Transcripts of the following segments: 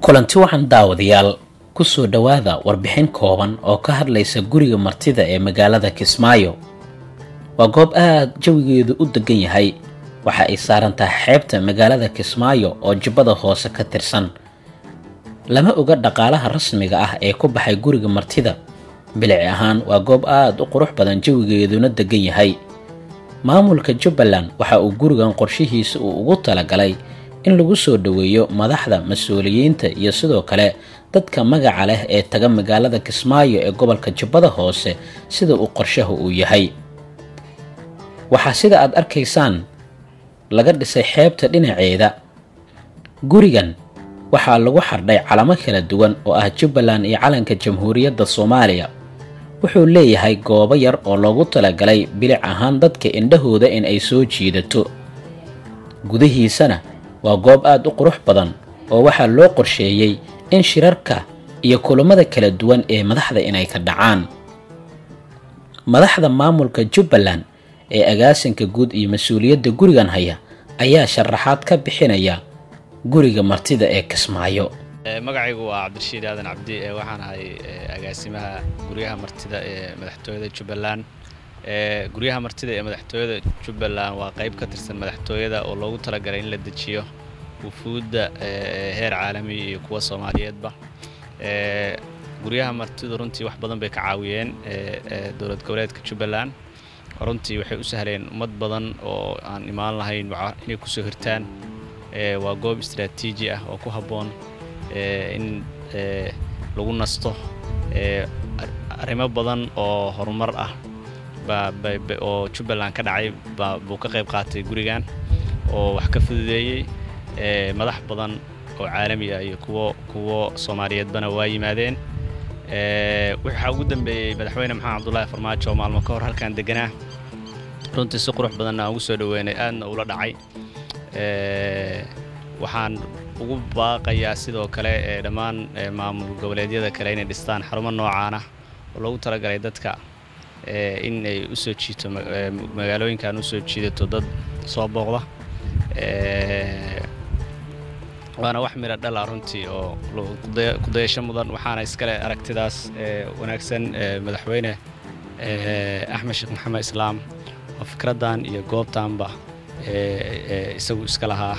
kulanti waxaan daawadayaal kusoo dhowaada warbixin kooban oo ka hadlaysa guriga martida ee magaalada kismaayo waa goob aad jawigeedu u degan yahay waxa ay saaran tahay xeebta magaalada kismaayo oo jubbada hoose ka tirsan lama oga dhaqaalaha rasmiga ah ee ku baxay guriga martida bilici ahaan waa goob aad u qurux badan jawigeeduna degan yahay maamulka jubbaland waxa uu gurigan qorshihiisa uu ugu talagalay in lagu soo dhoweeyo madaxda mas-uuliyiinta iyo sidoo kale dadka magaca leh ee taga magaalada kismaayo ee gobolka jubbada hoose sida uu qorshaha uu yahay waxaa sida aad arkaysaan laga dhisay xeebta dhinaceeda gurigan waxaa lagu xardhay calamo kala duwan oo ah jubbaland iyo calanka jamhuuriyadda soomaaliya wuxuu leeyahay goobo yar oo loogu talagalay bilic ahaan dadka indhahooda in ay soo jiidato gudihiisana waa goob aad u qurux badan oo waxaa loo qorsheeyey in shirarka iyo kulammada kala duwan ee madaxda inay ka dhacaan madaxda maamulka jubbaland ee agaasinka guud iyo mas-uuliyadda gurigan haya ayaa sharaxaad ka bixinaya guriga martida ee kismaayo magacaygu waa cabdirashiid aadan cabdi waxaan ahay agaasimaha guryaha martida ee madaxtooyada jubbaland guryaha martida ee madaxtooyada jubbaland waa qayb ka tirsan madaxtooyada oo loogu talagalay in la dejiyo wufuudda heer caalami iyo kuwa soomaaliyeedba guryaha martidu runtii wax badan bay ka caawiyeen dowlad goboleedka jubbaland runtii waxay u sahleen ummad badan oo aan imaan lahayn inay kusoo hirtaan waa goob istraatiiji ah oo ku habboon in lagu nasto arrimo badan oo horumar ah oo jubbaland ka dhacay buu ka qayb qaatay gurigan oo wax ka fududeeyey madax badan oo caalami ah iyo kuwo kuwo soomaaliyeedbana waa yimaadeen waxaa ugu dambeeyey madaxweyne maxamed cabdullaahi farmaajo oo maalmo ka hor halkan deganaa runtii si qurux badanna aan ugu soo dhoweynay aadna ula dhacay waxaan ugu baaqayaa sidoo kale dhammaan maamul goboleedyada kale inay dhistaan xarumo noocaana oo loogu talagalay dadka in ay u soo jiito magaalooyinkan usoo jiidato dad soo booqda waana wax midha dhala runtii oo kudayasho mudan waxaana iskale aragtidaas wanaagsan madaxweyne axmed sheekh maxamed islaam oo fikraddan iyo goobtaanba isagu iska lahaa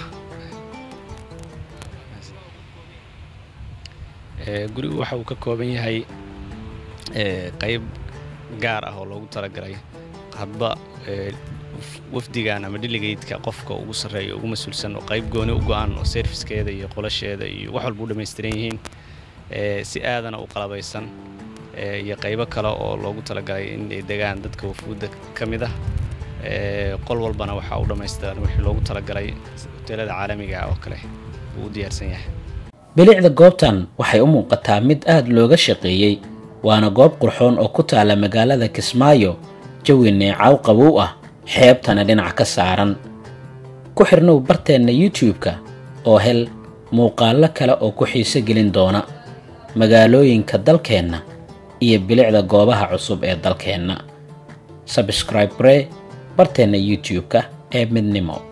gurigu waxa uu ka kooban yahay qayb gaar ah oo loogu talagalay hadba wafdigan ama dhiligeydka qofka ugu sarreeya ugu mas-uulsan oo qayb gooni u go-an oo serfiskeeda iyo qolasheeda iyo wax walba u dhammaystiran yihiin si aadana u qalabaysan iyo qaybo kale oo loogu talagalay in ay degaan dadka wafuudda ka mid ah qol walbana waxaa u dhammaystiran wixii loogu talagalay hoteelada caalamiga ah oo kale uu u diyaarsan yahay bilicda goobtan waxay u muuqataa mid aad looga shaqeeyey waana goob qurxoon oo ku taalla magaalada kismaayo jawi neecaw qabow ah xeebtana dhinac ka saaran ku xirnow barteenna youtube-ka oo hel muuqaallo kale oo ku xiiso gelin doona magaalooyinka dalkeenna iyo bilicda goobaha cusub ee dalkeenna sabscribe ree barteenna youtube-ka ee midnimo